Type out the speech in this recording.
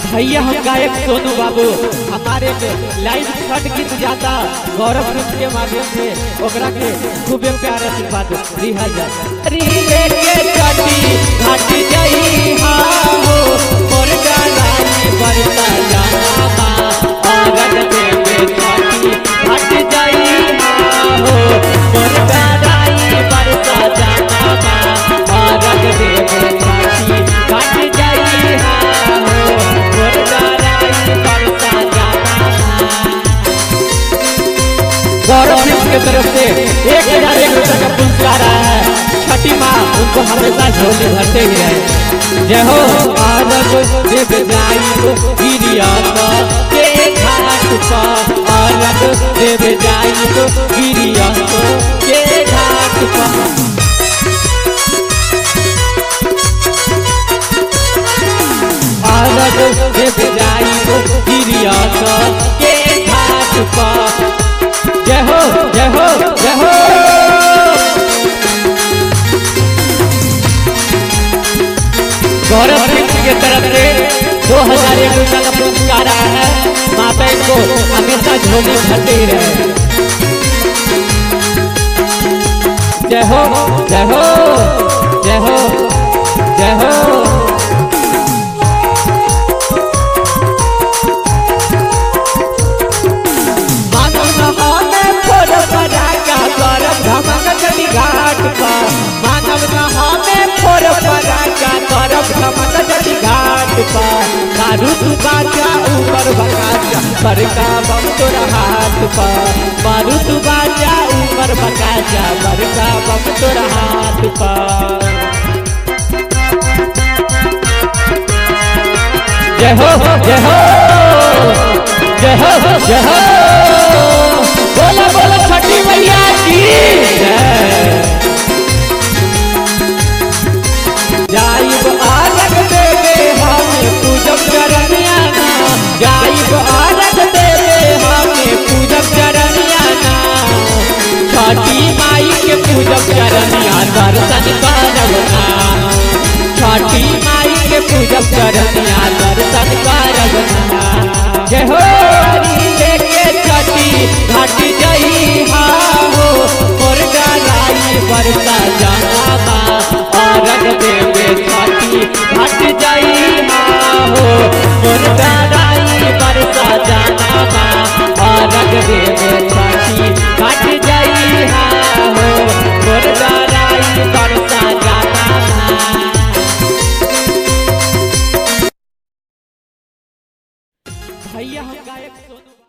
भैया हम गायक सोनू बाबू हमारे लाइव छठ गीत जाता गौरव फिल्म के माध्यम से ओकरा के खूबे प्यार आशीर्वाद दिया जाता रीले के छठी घाट जई हा हो मोर गालाई बरसा जाना बा औरत के छठी घाट जई हा हो मोर गालाई बरसा जाना बा औरत के छठी घाट जई हा हो मोर गालाई बरसा जाना बा गौरव फिल्म की तरफ से एक हजार एक रुपए का पुरस्कार आया है छठी माँ उनको हमेशा झोली भरते ही रहे जय हो आरब देव जाई गिरिया के घाट पर आरब देव जाई गिरिया के घाट पर आरब देव जाई गिरिया के घाट पर जय हो जय हो जय हो गौरव सिंह की तरफ से दो हजार एक रुपया का पुरस्कार आया है माता इनको हमेशा झोली भरते ही रहे जय हो जय हो जय हो जय हो मानव नहाने फोड़ पराका करब धमक चली घाट पर मानव नहाने फोड़ पराका करब धमक चली घाट पर मारू तू बाजा ऊपर बकाजा बड़का बम तोरा हाथ पर मारू तू बाजा ऊपर बकाजा बड़का बम तोरा हाथ पर जय हो जय हो जय हो जय हो बोलो बोलो छठी मैया की जय जाइब आरग देवे हमें पूजब चरनिया ना जाइब आरग देवे हमें पूजब चरनिया ना छठी माई के पूजब चरनिया दर्शन करब ना छठी माई के पूजब चरनिया दर्शन करब ना जय हो रीले के छठी घाट जई हा हो मोर गालाई बरसा जाना बा औरत देवे छठी घाट जई हा हो मोर गालाई बरसा जाना बा औरत देवे छठी घाट जई हा हो मोर गालाई बरसा जाना बा भैया हम गायक सोनू